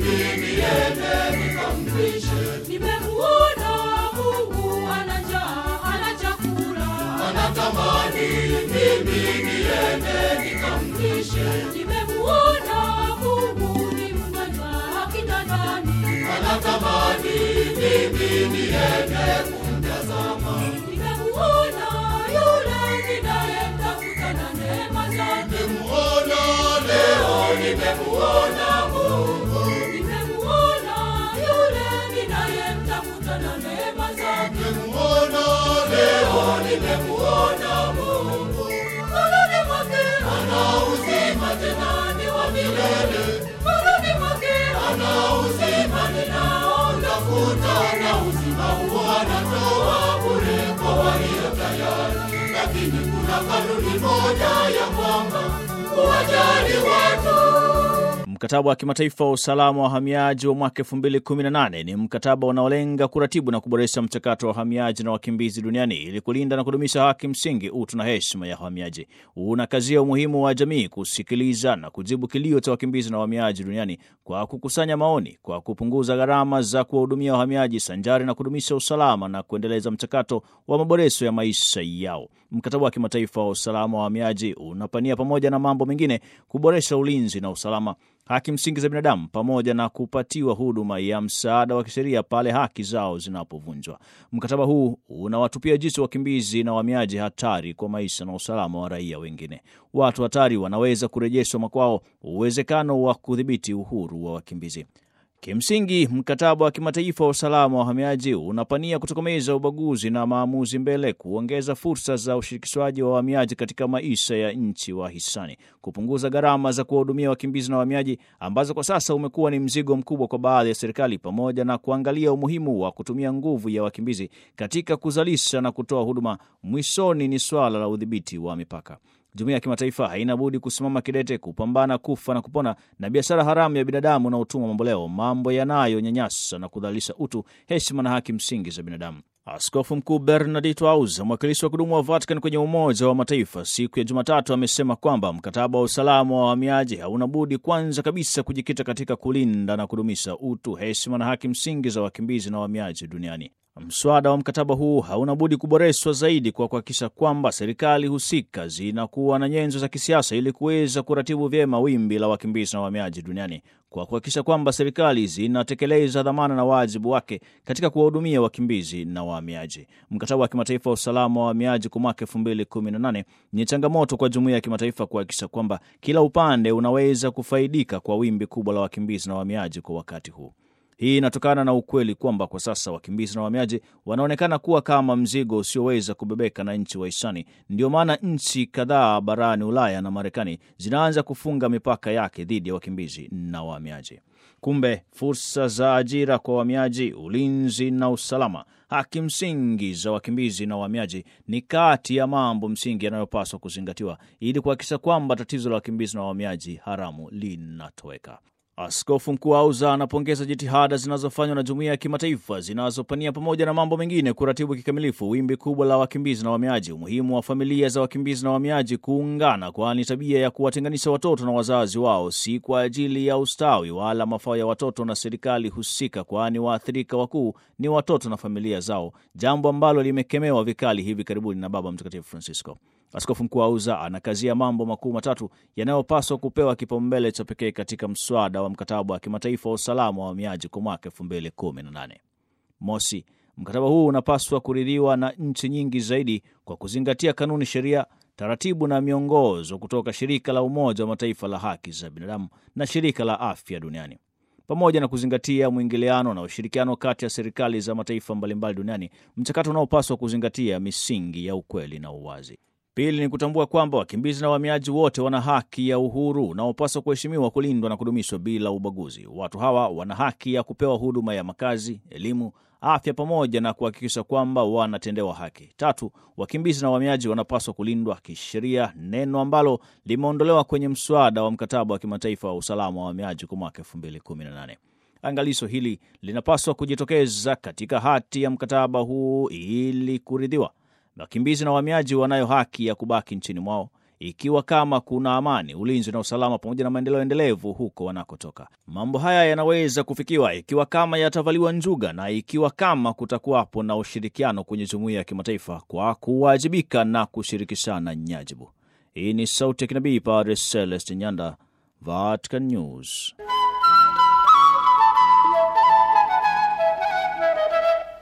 mimi niende nikamlishe. Nimemuona Mungu ana njaa, ana chakula. Anatamani mimi niende nikamlishe. Nimemuona Mungu ni mgonjwa kitandani. Anatamani mimi niende kumtazama. Nimemuona yule ninayemtafuta na neema zake. Nimemuona leo, nimemuona Mungu. Nimemuona yule ninayemtafuta na neema zake. Nimemuona leo, nimemuona Mungu. Mkononi mwake Ana uzima tena ni wa milele. mkononi mwake Ana uzima ninaotafuta, na uzima huo anatoa bure kwa walio tayari. Lakini kuna kanuni moja ya kwamba kuwajali watu Mkataba wa kimataifa wa usalama wa wahamiaji wa mwaka 2018 ni mkataba unaolenga kuratibu na kuboresha mchakato wa wahamiaji na wakimbizi duniani ili kulinda na kudumisha haki msingi, utu na heshima ya wahamiaji. Unakazia umuhimu wa jamii kusikiliza na kujibu kilio cha wakimbizi na wahamiaji duniani kwa kukusanya maoni, kwa kupunguza gharama za kuwahudumia wahamiaji sanjari na kudumisha usalama na kuendeleza mchakato wa maboresho ya maisha yao. Mkataba wa kimataifa wa usalama wa wahamiaji unapania pamoja na mambo mengine kuboresha ulinzi na usalama haki msingi za binadamu pamoja na kupatiwa huduma ya msaada wa kisheria pale haki zao zinapovunjwa. Mkataba huu unawatupia jicho wakimbizi na wahamiaji hatari kwa maisha na usalama wa raia wengine. Watu hatari wanaweza kurejeshwa makwao, uwezekano wa kudhibiti uhuru wa wakimbizi. Kimsingi, mkataba wa kimataifa wa usalama wa wahamiaji unapania kutokomeza ubaguzi na maamuzi mbele, kuongeza fursa za ushirikishwaji wa wahamiaji katika maisha ya nchi wa hisani, kupunguza gharama za kuwahudumia wakimbizi na wahamiaji ambazo kwa sasa umekuwa ni mzigo mkubwa kwa baadhi ya serikali, pamoja na kuangalia umuhimu wa kutumia nguvu ya wakimbizi katika kuzalisha na kutoa huduma. Mwishoni ni swala la udhibiti wa mipaka. Jumuiya ya kimataifa haina budi kusimama kidete kupambana kufa na kupona na biashara haramu ya binadamu na utumwa mamboleo, mambo yanayonyanyasa na kudhalilisha utu, heshima na haki msingi za binadamu. Askofu Mkuu Bernardito Auza, mwakilishi wa kudumu wa Vatican kwenye Umoja wa Mataifa, siku ya Jumatatu amesema kwamba mkataba wa usalama wa wahamiaji hauna budi kwanza kabisa kujikita katika kulinda na kudumisha utu, heshima na haki msingi za wakimbizi na wahamiaji duniani. Mswada wa mkataba huu hauna budi kuboreshwa zaidi kwa kuhakikisha kwamba serikali husika zinakuwa na nyenzo za kisiasa ili kuweza kuratibu vyema wimbi la wakimbizi na wahamiaji duniani, kwa kuhakikisha kwamba serikali zinatekeleza dhamana na wajibu wake katika kuwahudumia wakimbizi na wahamiaji. Mkataba wa kimataifa wa usalama wa wahamiaji kwa mwaka elfu mbili kumi na nane ni changamoto kwa jumuiya ya kimataifa kuhakikisha kwamba kila upande unaweza kufaidika kwa wimbi kubwa la wakimbizi na wahamiaji kwa wakati huu. Hii inatokana na ukweli kwamba kwa sasa wakimbizi na wahamiaji wanaonekana kuwa kama mzigo usioweza kubebeka na nchi wahisani. Ndio maana nchi kadhaa barani Ulaya na Marekani zinaanza kufunga mipaka yake dhidi ya wakimbizi na wahamiaji. Kumbe fursa za ajira kwa wahamiaji, ulinzi na usalama, haki msingi za wakimbizi na wahamiaji ni kati ya mambo msingi yanayopaswa kuzingatiwa ili kuhakikisha kwamba tatizo la wakimbizi na wahamiaji haramu linatoweka. Askofu Mkuu Auza anapongeza jitihada zinazofanywa na jumuiya ya kimataifa zinazopania pamoja na mambo mengine kuratibu kikamilifu wimbi kubwa la wakimbizi na wahamiaji, umuhimu wa familia za wakimbizi na wahamiaji kuungana, kwani tabia ya kuwatenganisha watoto na wazazi wao si kwa ajili ya ustawi wala mafao ya watoto na serikali husika, kwani waathirika wakuu ni watoto na familia zao, jambo ambalo limekemewa vikali hivi karibuni na Baba Mtakatifu Francisco. Askofu Mkuu Auza anakazia mambo makuu matatu yanayopaswa kupewa kipaumbele cha pekee katika mswada wa mkataba wa kimataifa wa usalama wa wahamiaji kwa mwaka elfu mbili kumi na nane. Mosi, mkataba huu unapaswa kuridhiwa na nchi nyingi zaidi kwa kuzingatia kanuni, sheria, taratibu na miongozo kutoka shirika la Umoja wa Mataifa la haki za binadamu na shirika la afya duniani pamoja na kuzingatia mwingiliano na ushirikiano kati ya serikali za mataifa mbalimbali duniani, mchakato unaopaswa kuzingatia misingi ya ukweli na uwazi. Pili ni kutambua kwamba wakimbizi na wahamiaji wote wana haki ya uhuru unaopaswa kuheshimiwa, kulindwa na kudumishwa bila ubaguzi. Watu hawa wana haki ya kupewa huduma ya makazi, elimu, afya pamoja na kuhakikisha kwamba wanatendewa haki. Tatu, wakimbizi na wahamiaji wanapaswa kulindwa kisheria, neno ambalo limeondolewa kwenye mswada wa mkataba wa kimataifa wa usalama wa wahamiaji kwa mwaka elfu mbili kumi na nane. Angalizo hili linapaswa kujitokeza katika hati ya mkataba huu ili kuridhiwa. Wakimbizi na wahamiaji wanayo haki ya kubaki nchini mwao ikiwa kama kuna amani, ulinzi na usalama pamoja na maendeleo endelevu huko wanakotoka. Mambo haya yanaweza kufikiwa ikiwa kama yatavaliwa njuga na ikiwa kama kutakuwapo na ushirikiano kwenye jumuiya ya kimataifa kwa kuwajibika na kushirikishana nyajibu. Hii ni sauti ya kinabii Padre Celeste Nyanda, Vatican News.